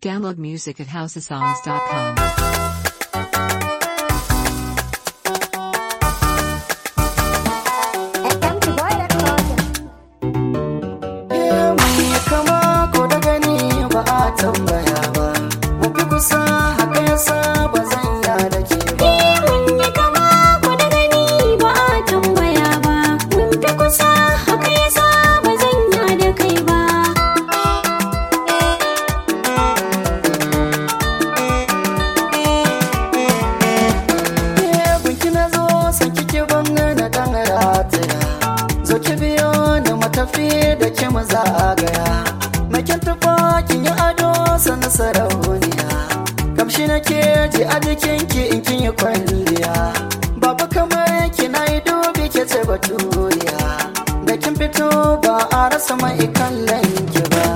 Download music at houseofsongs.com. Empty boy record. mai kama ko da gani ba a tambaya ba mu fi kusa haka yasa ba zan ya da ke ba Mun yi kama ko da gani ba a tambaya ba. Mun fi kusa haka yasa ba zan ya da kai ba. Eh, gunki na zo san kike ban na dan rataya zo ki biyo ni matafi da ki mu zagaya makin tufa kin yi ado sana sarauniya kamshi na ke ji a jikin ki in kin yi kwalliya babu kamar ki na yi dubi ke ce baturiya da kin fito ba a rasa mai kallon ki ba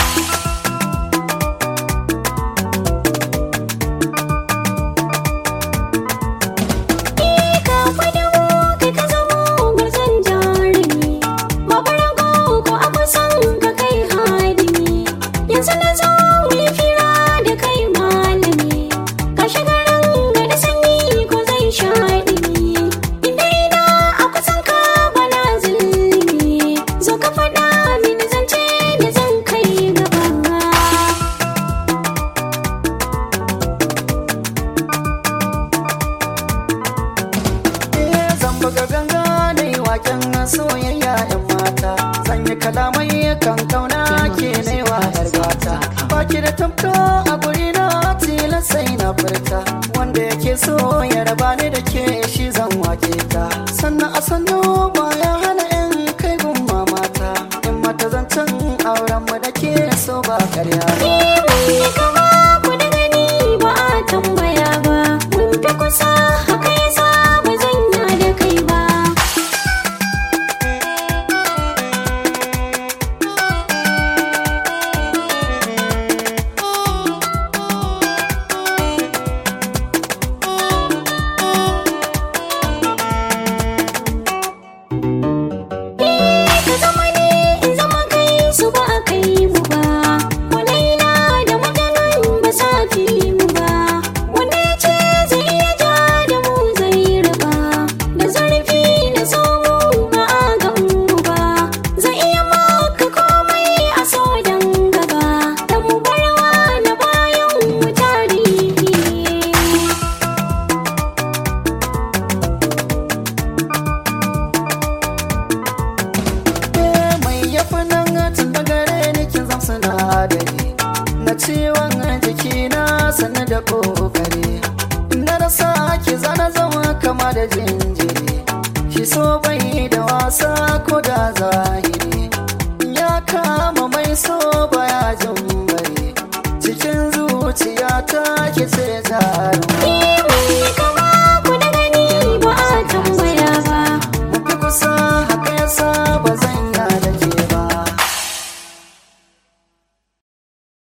Ka kwada mu kai ka zamo gwarzon jarumi. Babu rago ko a kusan ka kai hadimi. Yanzu na zo mu yi fira da kai malami. Ka shiga ranga da sanyi ko zai sha ɗimi. Inda ina a kusan ka bana zulumi. Zo ka faɗa mini zance da zan kai gaba. Eh, zan buga ganga da yi waken soyayya yan mata zan yi kalamai kan kauna ke naiwa yar gata baki da tamka a guri na tilas sai na furta wanda yake so ya raba ni da ke shi zan wake ta sannan a sannu baya hana in kai gun mamata in mata zancen auren mu da ke so ba karya ba Mun kama ku da gani ba a tambaya ba. Mun fi kusa haka yasa ba zan ya da kai ba. Ka zama ne in zama kai su ba a kai mu ba. Walaila da mutanen ba sa fi mu ba. Wanda ya ce zai iya ja da mu zai raba. Da zurfi na so mu ba a gan mu ba. Zai iya maka komai a so dan gaba. Da mu barwa na bayan mu tarihi. Eh, mai yafi nan tun da gare ni kin zam sinadari na ciwon jiki na sani da kokari na rasa ki zana zama kama da jinjiri shi so bai da wasa ko da za